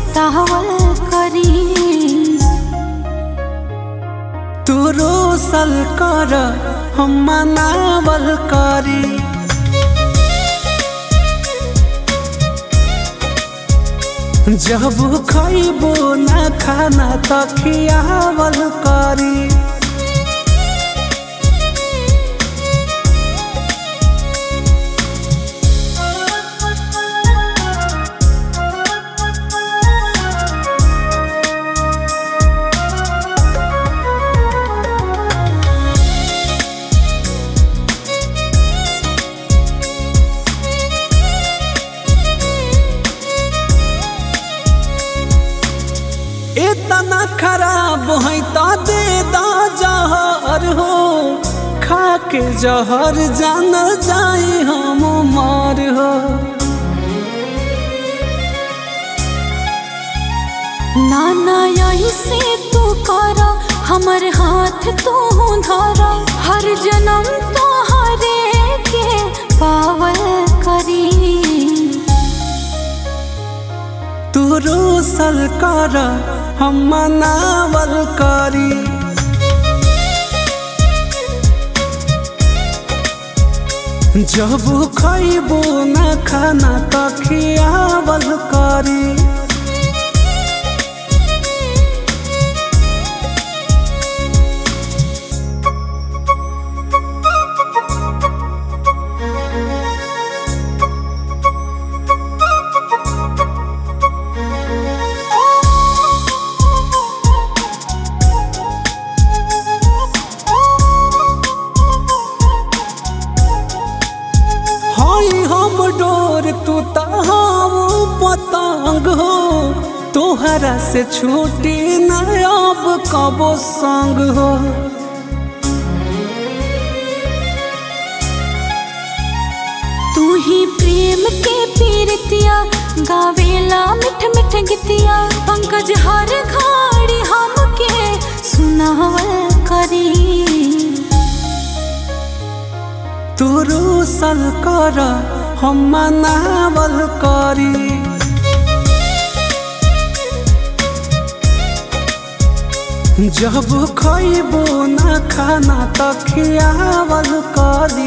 सतावल करी तू रोसल कर हम मनावल करी जब खैबो ना खाना त खियावल करी इतना खराब है तो दे दा जहर हो खा के जहर जान जाई हम मर हो नाना ऐसे तू कर हमर हाथ तू धर हर जन्म तो हरे के पावल करी तू रोसल कर हम मनावल करी जब खैबो ना खाना त खियावल करी हाय हम डोर तू तहाव पतंग हो तोहरा से छूटी न अब कबो संग हो तू ही प्रेम के पीरतिया गावेला मिठ मिठ गीतिया पंकज हर घड़ी हमके सुनावल करी तू रोसल कर हम मनावल करी जब खैबो ना खाना त खियावल करी